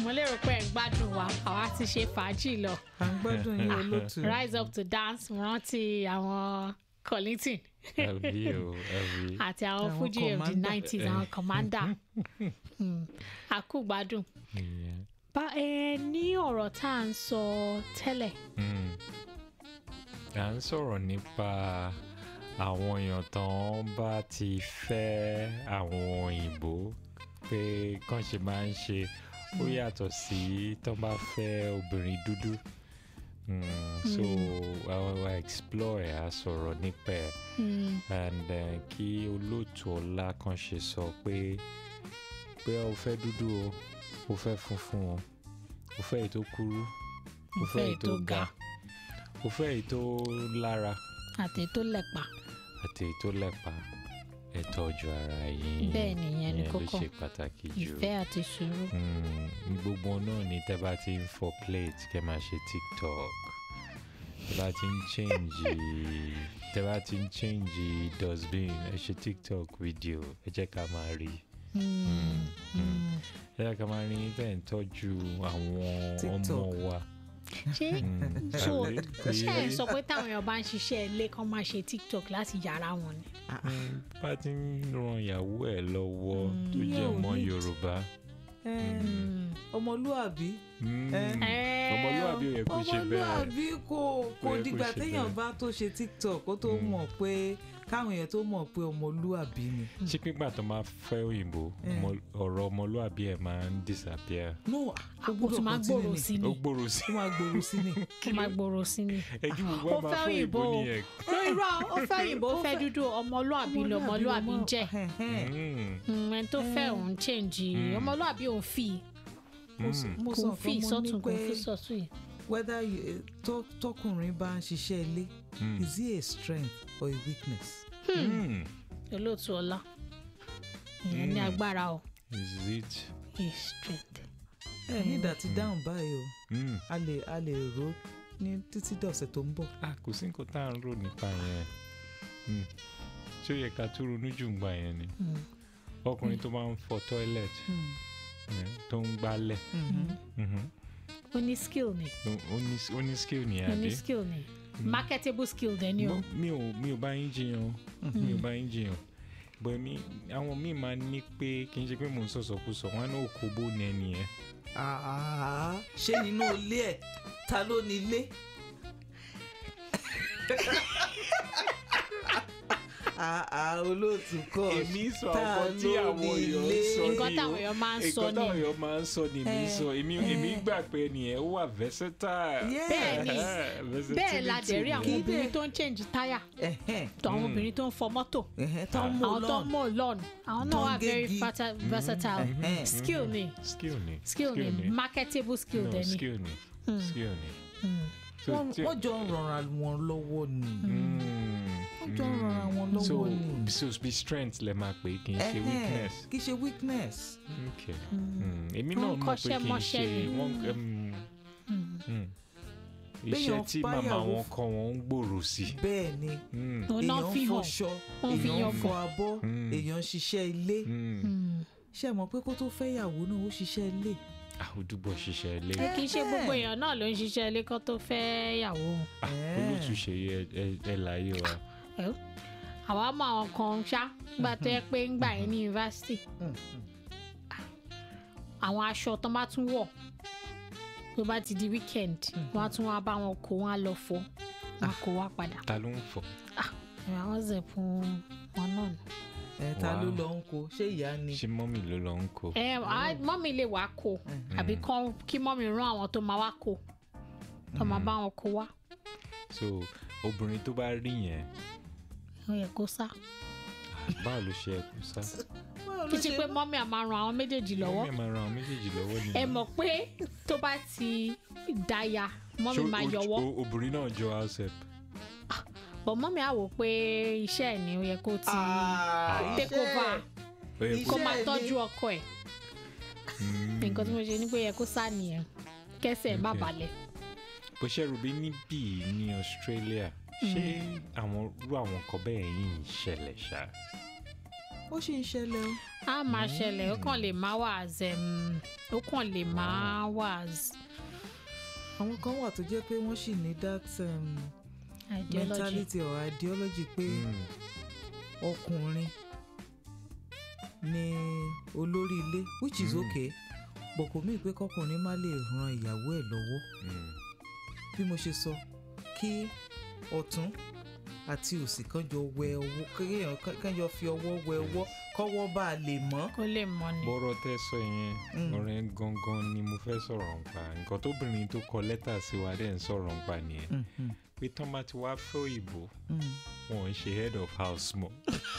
mo lérò pé ẹ̀ ń gbádùn wa àwa ti ṣe fàájì lọ à ń gbádùn yín olóòtú. rise up to dance mo rántí àwọn Kollington Àbí o, àbí. àti àwọn Àwọn Fuji of the commander. nineties àwọn commander Hmm, àkúgbádùn Yeah. bá ẹ ní ọ̀rọ̀ tá à ń sọ tẹ́lẹ̀ Mm. à ń sọ̀rọ̀ nípa àwọn èèyàn tán bá ti fẹ́ àwọn òyìnbó pé kàn ṣe máa ń ṣe ó yàtọ̀ sí tán bá fẹ́ obìnrin dúdú Mm, so àwọn wa explore ẹ̀ á sọ̀rọ̀ nípa ẹ̀ Hmm, and uh, kí olóòtú ọlá kan ṣe sọ pé pé o fẹ́ dúdú o o fẹ́ funfun o o fẹ́ èyí tó kúrú o fẹ́ èyí tó ga o fẹ́ èyí tó lára àti tó lẹ̀pa àti èyí tó lẹ́pa ẹ tọ́jú ara yín Bẹ́ẹ̀ ni, ìyẹn ni ìyẹn ló kókó. ṣe pàtàkì jù ìfẹ́ àti sùúrù Mm, gbogbo náà ni tẹ́ bá ti ń fọ plate kẹ́ máa ṣe tiktok tẹ́ bá ti ń change tẹ́ bá ti ń change dustbin ẹ ṣe tiktok video ẹ jẹ́ ká máa rí Hmm, hmm. ẹ jẹ́ ká máa rí tẹ́ ń tọ́jú àwọn ọmọ TikTok. wa. ṣé Mm, so àbí? ṣé ẹ sọ pé táwọn èèyàn bá ń ṣiṣẹ́ ilé kan máa ṣe tiktok láti yàrá wọn ni. Mm, bá ti ń ran ìyàwó ẹ lọ́wọ́ tó ìyẹn jẹ́ ò ọmọ ní- yorùbá. Eh, Hmm. ọmọlúàbí Mm, Eh, ọmọlúwàbí ò yẹ kó ṣe bẹ́ẹ̀. ọmọlúàbí kò kò Ó yẹ kó dìgbà ṣe téèyàn bẹ́ẹ̀. bá tó ṣe tiktok kó tó mọ̀ pé káwọn èèyàn tó mọ̀ pé ọmọlúàbí ni. ṣé pígbà tó máa fẹ́ òyìnbó ọmọ- ọ̀rọ̀ ọmọlúwàbí ẹ̀ máa ń disappear. no ó ó gbúdọ̀ tún máa continue gbòòrò ni. sí ó ni gbòòrò sí ó máa gbòòrò sí ni. ó máa gbòòrò sí ni. ẹjú gbogbo ó ẹ máa fẹ́ fẹ́ òyìnbó òyìnbó o nìyẹn. no irọ́ ó fẹ́ òyìnbó ó fẹ́ dúdú ọmọlúàbí ni ọmọlúàbí ń jẹ́ Ẹ̀hẹ́n. Mm, Hmm, ẹni tó fẹ́ òun change ọmọlúàbí òun fi mo sọ mm, mo kò sọ fi fún mo ní sọ́tún kò pé fi sọ́tún yìí. whether you- tó- tọkùnrin bá ń ṣiṣẹ́ ilé mm, is it a strength or a weakness. mm. olóòtú ọlá ìyẹn ní Hmm. agbára o is it. is strength. ẹ ní ìdá ti dáhùn báyìí o Mm. a lè a lè rò ó ní títí dọ̀sẹ̀ tó ń bọ̀. ah kò sí nǹkan tá à ń rò nípa yẹn Mm. ṣé ó yẹ ká tó ronú jù ń gbà yẹn ni Hmm. ọkùnrin tó máa ń fọ toilet Hmm. yeah, tó ń gbálẹ̀ Mhm. mhm, ó ní skill ni ó- ó ní- ó ní skill ní ó ní àbí. skill ni marketable skill dẹ̀ ni o. Mo- mi ò mi ò bá yín jiyàn o mi ò bá yín jiyàn bọ̀ mi àwọn míì máa ní pé kì í ṣe pé mò ń sọ̀sọ̀kúsọ wọn á ní òkòbó ní ẹni yẹn Ah, ṣé nínú ilé ẹ̀ ta ló ní ilé. Ah, ah, olóòtú kọ́ èmi sọ ta ọkọ tí ló àwọn ní èèyàn ilé? ń sọ nǹkan ni táwọn o. èèyàn máa ń sọ nǹkan ni táwọn èèyàn máa ń sọ ni mi Eh, sọ èmi eh. èmi gbà pé ẹnìyẹn ó wà versatile. Yeah. bẹ́ẹ̀ ni Eh, versatility bẹ́ẹ̀ la dẹ̀ rí àwọn Kí ni. obìnrin dẹ̀- tó ń change táyà Ẹ̀hẹ́n, tó àwọn obìnrin tó ń fọ mọ́tò ẹ̀hẹ́n, tó ń mú àwọn tó ń lọ́n. mọ̀ lọ́n àwọn Tó náà ń wà very gégi. fata- versatile Mhm. skill ni skill ni skill ni marketable skill no dẹ̀ ni. skill ni skill ni. Hmm. So, Wọ́n tí- wọ́n jọ ń rọra wọn lọ́wọ́ ni. Mm, wọ́n jọ ń rọra wọn so lọ́wọ́ ni. so be strength lẹ máa pè é kì í ṣe Ẹ̀hẹ́n, weakness. kì í ṣe weakness. okay Mm, èmi Wọ́n náà mọ̀ pé kọ́ṣẹ́ kì í mọṣẹ́ ṣe ni. wọ́n um, mm. iṣẹ́ Béèyàn tí báyàwó màmá wọn f- kọ́ wọn ń gbòòrò sí. bẹ́ẹ̀ ni Mm, òun náà èèyàn fi ń hàn fọṣọ Wọ́n fi èèyàn hàn ń fọ abọ́ Mm. èèyàn ń ṣiṣẹ́ ilé mm. Hmm. ṣe mọ̀ pé kó tó fẹ́yàwó náà ó ṣiṣẹ́ ilé. àwùjọ ṣiṣẹ́ ilé kì í ṣe gbogbo èèyàn náà ló ń ṣiṣẹ́ ilé kan tó fẹ́ yàwó olótùṣe ẹ láyé wa. Ẹ̀, àwa mọ àwọn kan ṣá gbà tó yẹ pé ń gbà yín ní yunifásitì àwọn aṣọ tó bá tún wọ̀ tó bá ti di weekend wọ́n á tún wá bá wọn kó wọn á lọ fọ wọn á kó wá padà ta ló ń fọ. àwọn zẹ̀pùn wọn náà ni. ẹ ta Wow. ló lọ ń kó ṣé ìyá ni. ṣé mọ́mì ló lọ ń kó. ẹ á- mọ́mì lè wá kó àbí kán- kí mọ́mì rán àwọn tó máa wá kó tó máa bá wọn kó wá so obìnrin tó bá rí yẹn ó yẹ kó sá. báwo ló ṣe ẹkú sá. kì í ṣe pé mọ́mì á máa ran àwọn méjèèjì lọ́wọ́ mọ́mì máa ran àwọn méjèèjì lọ́wọ́ ni. ẹ mọ̀ pé tó bá ti dáya mọ́mì Ṣó máa o- yọwọ́ o- obìnrin náà jọ house help. bọ̀ mọ́mì á wò pé iṣẹ́ ẹ̀ ni ó yẹ kó ti take over Ó yẹ kó kó- máa Iṣẹ́ ẹ̀ tọ́jú ọkọ ẹ̀ Mm. nǹkan tí mo ṣe ni pé ó yẹ kó sá nìyẹn kẹsẹ̀ ẹ̀ má Okay. balẹ̀. bó ṣe rò bí níbí ní Australia ṣé àwọn irú àwọn nǹkan bẹ́ẹ̀ yìí ń ṣẹlẹ̀ ṣá. ó sì ń ṣẹlẹ̀ o. a máa ṣẹlẹ̀ ó kàn lè má wà as um, ó kàn lè má wà as àwọn kan wà tó jẹ́ pé wọ́n sì ní that um, ideology. mentality or ideology pé Mm. ọkùnrin ni olórí ilé which is Mm. okay but kò mí pé kọkùnrin má lè ran ìyàwó ẹ̀ lọ́wọ́ Mm. bí mo ṣe sọ kí ọ̀tún àti òsì kan jọ wẹ ọwọ́ kéèyàn kán jọ fi ọwọ́ wẹ ọwọ́ kọ́wọ́ bá a lè mọ́. kó lè mọ ni. bọ́rọ̀ tẹ́ sọ yẹn Mm. ọ̀rẹ́ gangan ni mo fẹ́ sọ̀rọ̀ nípa nǹkan tóbìnrin tó kọ lẹ́tà sí wa dẹ̀ ń sọ̀rọ̀ nípa nìyẹn Mhm, pé tán bá ti wá fẹ́ òyìnbó mhm. wọn ò ń ṣe head of house mọ́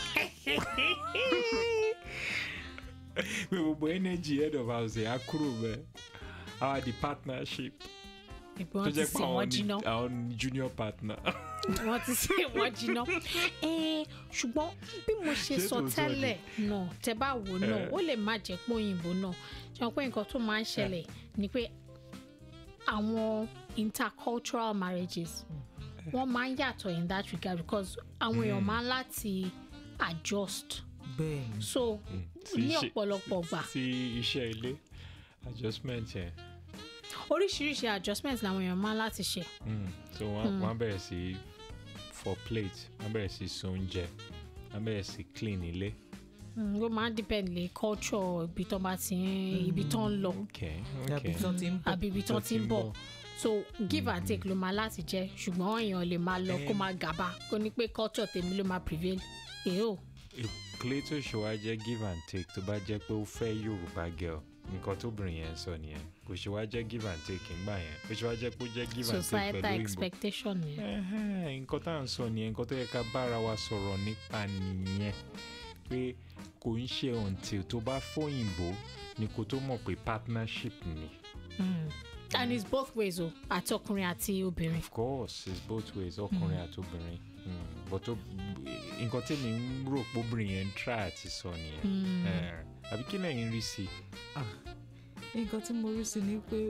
pé gbogbo energy head of house yẹn á kúrò bẹ́ẹ̀ our the partnership ìpín tó wọn ti jẹ́ pé sè àwọn wọ́n ni jiná àwọn ni junior partner wọ́n ti sè wọ́n jiná. Eh, ṣùgbọ́n bí mo ṣe Ṣé sọ tòótọ́ tẹ́lẹ̀ náà tẹ bá wò náà Eh. ó lè má jẹ́ pé òyìnbó náà ṣe wọn pé nǹkan tó máa ń ṣẹlẹ̀ ni pé àwọn intercultural marriages wọ́n máa ń yàtọ̀ in that regard because àwọn èèyàn máa ń láti adjust bẹ́ẹ̀ ni so sí ní iṣẹ́- ọ̀pọ̀lọpọ̀ gbà sí iṣẹ́ ilé adjustment yẹn oríṣiríṣi adjustment làwọn èèyàn máa ń láti ṣe. Mm. so wọ́n wọ́n á bẹ̀rẹ̀ sí for plate wọ́n á bẹ̀rẹ̀ sí so oúnjẹ wọ́n á bẹ̀rẹ̀ sí clean ilé. Mm, ó máa ń depend lé culture ibi tó bá ti ń ibi tó ń lọ okay àbí okay tán ti ń bọ̀. àbí ibi tó ti ń bọ̀ so give and take ló máa láti jẹ́ ṣùgbọ́n èèyàn lè máa lọ kó Em. máa gàba kó ní pé culture tèmi ló máa prevail èèó clay tó ṣe wá jẹ́ give and take tó bá jẹ́ pé ó fẹ́ yorùbá girl nǹkan tóbìnrin yẹn ń sọ nìyẹn kò ṣe wá jẹ́ give and take ńgbà yẹn kò ṣe wá jẹ́ pé ó jẹ́ give and take societal pẹ̀lú òyìnbó. expectation yẹn Ẹhẹ́n, nǹkan tá à ń sọ nìyẹn nǹkan tó yẹ ká bára wa sọ̀rọ̀ nípa nìyẹn pé kò ń ṣe until tó bá fóyìnbó ni kò tó mọ̀ pé partnership ni. Mm. and it's both ways o àti ọkùnrin àti obìnrin of course it's both ways ọkùnrin àti obìnrin Mm, but ó- nǹkan tí mi ń rò pé obìnrin yẹn ń try àti sọ nìyẹn Mm. Eh, àbí kí lẹ́yìn rí sí i. Ah, nǹkan tí mo rí sí ni pé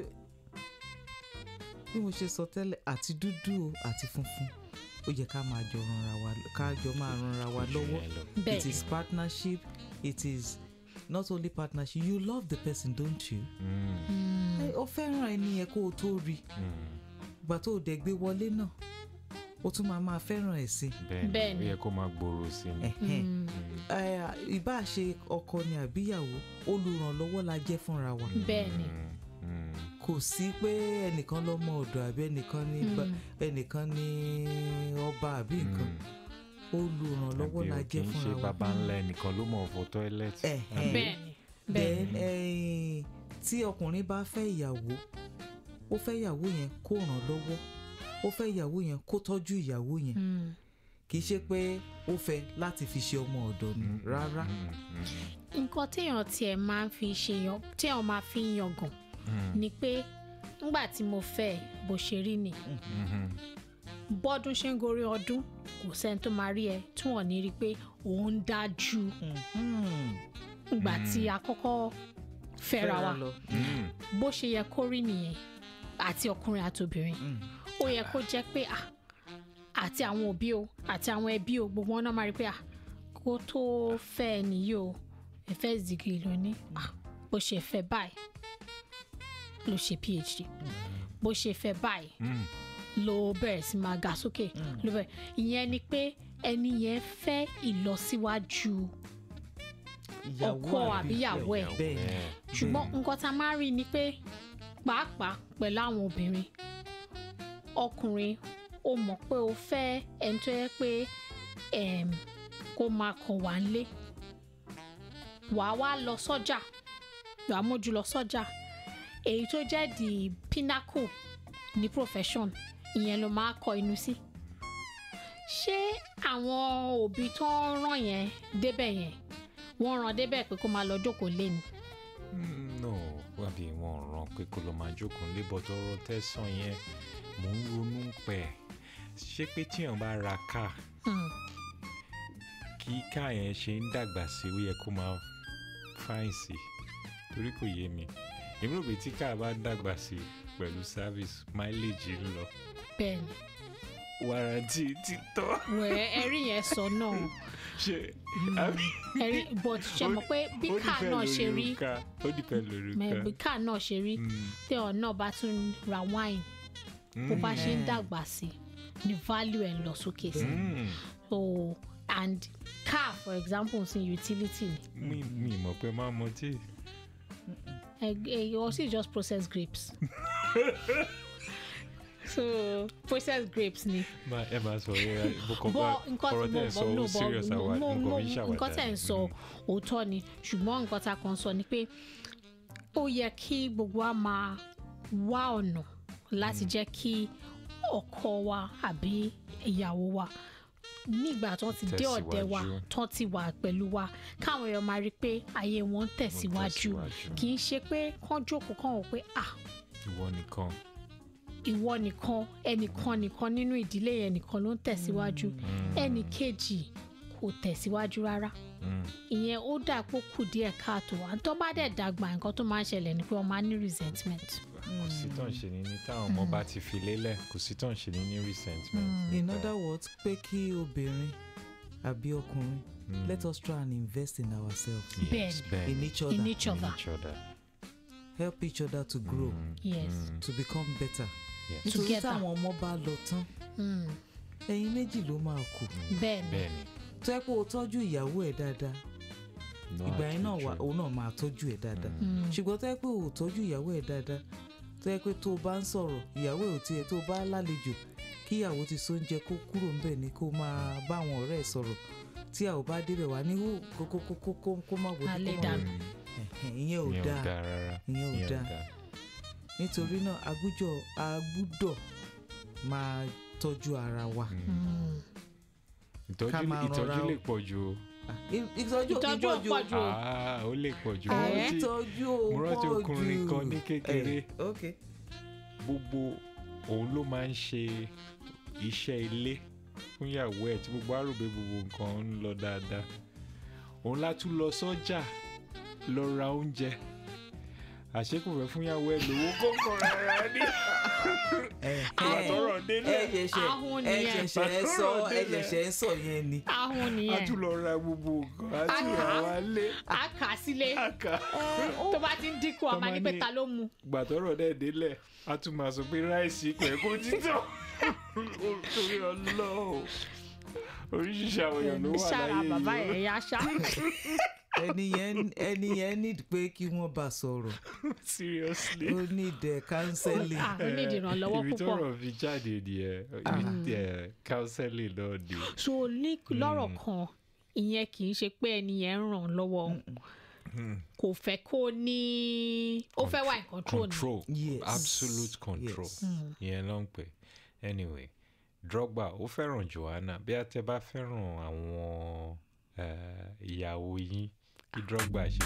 bí mo ṣe sọ tẹ́lẹ̀ àti dúdú o àti funfun ó yẹ ká máa jọ ranra wa ká jọ máa ranra wa lọ́wọ́ Jù yẹn lọ. bẹ́ẹ̀ it is partnership it is not only partnership you love the person don't you. Mm, Mm. ẹ o fẹ́ràn ẹni yẹn kó o tó rí mm, ìgbà tó o dẹ̀ gbé wọlé náà o tún máa máa fẹ́ràn ẹ̀ sí. bẹ́ẹ̀ Bẹ́ẹ̀ ni ó ni. yẹ kó máa gbòòrò sí ni. Ẹ̀hẹ́n. Mm. Mm, Ẹ, ìbá ṣe ọkọ ni àbíyàwó olùrànlọ́wọ́ la jẹ́ fúnra wa bẹ́ẹ̀ ni mm, mm, kò sí pé ẹnìkan lọ́mọ ọ̀dọ̀ àbí ẹnìkan ní ba- Mm. ẹnìkan ní ọba àbí nǹkan mm. olùrànlọ́wọ́ Àbí la o jẹ́ kì í ṣe fúnra wa. baba ńlá ẹnìkan ló mọ̀ fọ tọ́ílẹ̀tì. Ẹ̀hẹ́n. bẹ́ẹ̀ ni bẹ́ẹ̀ then eh, tí ọkùnrin bá fẹ́ ìyàwó ó fẹ́ ìyàwó yẹn kó ràn lọ́wọ́ ó fẹ́ ìyàwó yẹn kó tọ́jú ìyàwó yẹn Mm. kì í ṣe pé ó fẹ́ láti fi ṣe ọmọ ọ̀dọ̀ ni Mm, rárá mm, mm, nǹkan téèyàn tiẹ̀ máa ń fi ṣe yan téèyàn máa fi ń yangàn mm, ni pé ńgbà tí mo fẹ́ ẹ, bó ṣe rí ni mhm. bọ́dún ṣe ń gorí ọdún kò sẹ́ni tó máa rí ẹ tí wọ́n ní rí i pé òun ń dájú Mhm. ìgbà tí a kọ́kọ́ fẹ́ra wa lọ. Mm, bó ṣe yẹ kó rí nìyẹn àti ọkùnrin àti obìnrin Mm. ó yẹ kó jẹ́ pé à àti àwọn òbí o àti àwọn ẹbí o gbogbo wọn náà máa rí i pé à kó tó fẹ́ ẹ nìyí o ẹ fẹ́ zigi ló ní à bó ṣe fẹ́ báyìí ló ṣe phd bó ṣe fẹ́ báyìí mm, ló bẹ̀rẹ̀ sí máa ga sókè ló bẹ̀rẹ̀ ìyẹn ni pé ẹni yẹn fẹ́ ìlọsíwájú ìyàwó ọkọ àbíyàwó ẹ̀ bẹ́ẹ̀ ni. bẹ́ẹ̀. ṣùgbọ́n nǹkan tá a máa rí ni pé pàápàá pẹ̀lú àwọn obìnrin ọkùnrin ó mọ̀ pé ó fẹ́ ẹni tó yẹ pé em, kó máa kọ̀ wá nílé wàá wá lọ sọ́jà wàá mójú lọ sọ́jà èyí tó jẹ́ the pinnacle ní profession ìyẹn ló máa kọ inú sí ṣé àwọn òbí tó ń ràn yẹn débẹ̀ yẹn wọ́n ràn débẹ̀ pé kó máa lọ jókòó lé ni. Mm, no wàbí wọn ò ràn pé kó lọ máa jókòó nílé bọ́tọ̀ ọ̀rọ̀ tẹ̀sán yẹn mò ń ronú pẹ̀ ṣé pé tíyàn bá ra káà Hmm. kí káà yẹn ṣe ń dàgbà sí ó yẹ kó máa fáìn sí torí kò yé mi èmi rò pé tí káà bá dàgbà sí pẹ̀lú service mileage ń lọ bẹ́ẹ̀ ni wàràntì títọ́ wẹ̀ ẹ̀rí yẹn sọ náà ṣe àbí ẹ̀rí but ṣe mọ̀ pé bí ó káà dìpẹ́ náà ṣe lórí rí òǹkà ó dìpẹ́ lórí mẹ bí òǹkà. káà náà ṣe rí Mm, téèyàn náà bá tún ra wine bó bá ṣe ń Mm. dàgbà sí ni value ẹ̀ ń lọ sókè sí mm. so and car for example sin utility ni mi mi mọ̀ pé máa mọ tí. ẹ ẹ you also just process grapes so process grapes ni Ma, ẹ máa sọ ẹ bùkọ́ bá bọ́ nǹkan ọ̀rọ̀ tí tẹ̀ ń sọ mo ó serious àwa mo nǹkan mo fi ń ṣàwàdà. nǹkan tẹ̀ ń sọ òótọ́ ni ṣùgbọ́n nǹkan tá a kàn sọ ni pé ó yẹ kí gbogbo wa máa wá ọ̀nà láti jẹ́ kí ọkọ wa àbí ìyàwó wa nígbà tó ti dé ọ̀dẹ̀ wa Tẹ̀síwájú. tó ti wà pẹ̀lú wa káwọn èèyàn máa rí i pé ayé wọn ń tẹ̀síwájú tẹ̀síwájú. kì í ṣe pé kán jókòó kán wò pé ah ìwọ nìkan. ìwọ nìkan ẹnìkan nìkan nínú ìdílé yẹn nìkan ló ń tẹ̀síwájú ẹnì kejì kò tẹ̀síwájú rárá Mm. ìyẹn ó dà pé ó kù díẹ̀ káàtó à ń tọ́ bá dẹ̀ dàgbà nǹkan tó máa ń ṣẹlẹ̀ ni pé wọ́n máa ń ní resentment. kò sí tán ṣe ní ní táwọn ọmọ bá ti fi lélẹ̀ kò sí tán ṣe ní ní resentment. in other words pé kí obìnrin àbí ọkùnrin Mm. let us try and invest in ourselves Yes, Bẹ́ẹ̀ni. bẹ́ẹ̀ in ni. each other in each In other each other. help each other to grow Mm, Yes. mm, to become better yes. nítorí Together. táwọn ọmọ bá lọ tán Mm, ẹ̀yin méjì ló máa kù bẹ́ẹ̀ ni bẹ́ẹ̀ ni. tó yẹ pé o tọ́jú ìyàwó ẹ̀ dáadáa No ìgbà yẹn náà wà àtúnṣe. òun náà máa tọ́jú ẹ̀ dáadáa Mm, ṣùgbọ́n tó yẹ pé o tọ́jú ìyàwó ẹ̀ dáadáa tó yẹ pé tó o bá ń sọ̀rọ̀ ìyàwó ẹ̀ ò tiẹ̀ tó o bá lálejò kí ìyàwó ti sóúnjẹ kó kúrò ńbẹ̀ ni kó máa bá àwọn ọ̀rẹ́ ẹ̀ sọ̀rọ̀ tí a ò bá débẹ̀ wá ní hó kó kó kó kó kó kó má wọlé Alẹ́ kó má dànù. wọlé Mm, Ẹ̀hẹ̀n, ìyẹn ò ìyẹn ò dáa dáa rárá. ìyẹn ò ìyẹn ò dáa dáa. nítorí náà agbújọ agbúdọ̀ máa tọ́jú ara wa Mm. mm. ìtọ́jú Ká máa ìtọ́jú rọra o. lè pọ̀ ju o. I- ìtọ́jú ìtọ́jú ìtọ́jú ọ̀pọ̀ jù Ah, ó lè pọ̀ ju. Eh? Mo rántí- ìtọ́jú mo rántí pọ̀ ọkùnrin jù. kan ní kékeré. Eh, ok gbogbo òun ló máa ń ṣe iṣẹ́ ilé fún ìyàwó ẹ̀ tí gbogbo àròbé gbogbo nǹkan ń lọ dáadáa òun látún lọ sọ́jà lọ ra oúnjẹ àṣekù fẹ́ fún ìyàwó ẹ̀ lówó kókó rárá ní àtọ̀rọ̀ délé ẹ ṣẹ̀ṣẹ̀ Ahun ẹ nìyẹn. ṣẹ̀ṣẹ̀ ẹ sọ ẹ ṣẹ̀ṣẹ̀ ẹ sọ yẹn ni. ahun a nìyẹn tún lọ ra gbogbo nǹkan a tún Ah. rà wálé a kà á sílé àkà tó bá ti ń dínkù a máa ní pé Tọ́mọ ní- ta ló mu gbàtọ́rọ̀ dẹ̀ délẹ̀ a tún máa sọ pé ráìsì pẹ̀ kó títọ̀ torí ọlọ́ọ̀ oríṣiríṣi àwọn èèyàn ló wà ṣára láyé bàbá yìí ẹ̀ yá ṣá ẹni yẹn ẹni yẹn need pé kí wọ́n bá sọ̀rọ̀ seriously. ó need eh, counseling. Ah, ó ní ìdìrànlọ́wọ́ ibi púpọ̀ tọ́rọ̀ fi jáde nìyẹn ibi ẹ counseling náà ni. so ní lọ́rọ̀ kan ìyẹn kì í ṣe pé ẹni yẹn ń ràn án lọ́wọ́ kò fẹ́ kó ní ó fẹ́ wà in control ni control Yes. absolute control Yes. ìyẹn ló ń pè anyway Drogba ó fẹ́ràn Joanna bí a tẹ bá fẹ́ràn àwọn eh, ìyàwó yín kí Drogba ṣe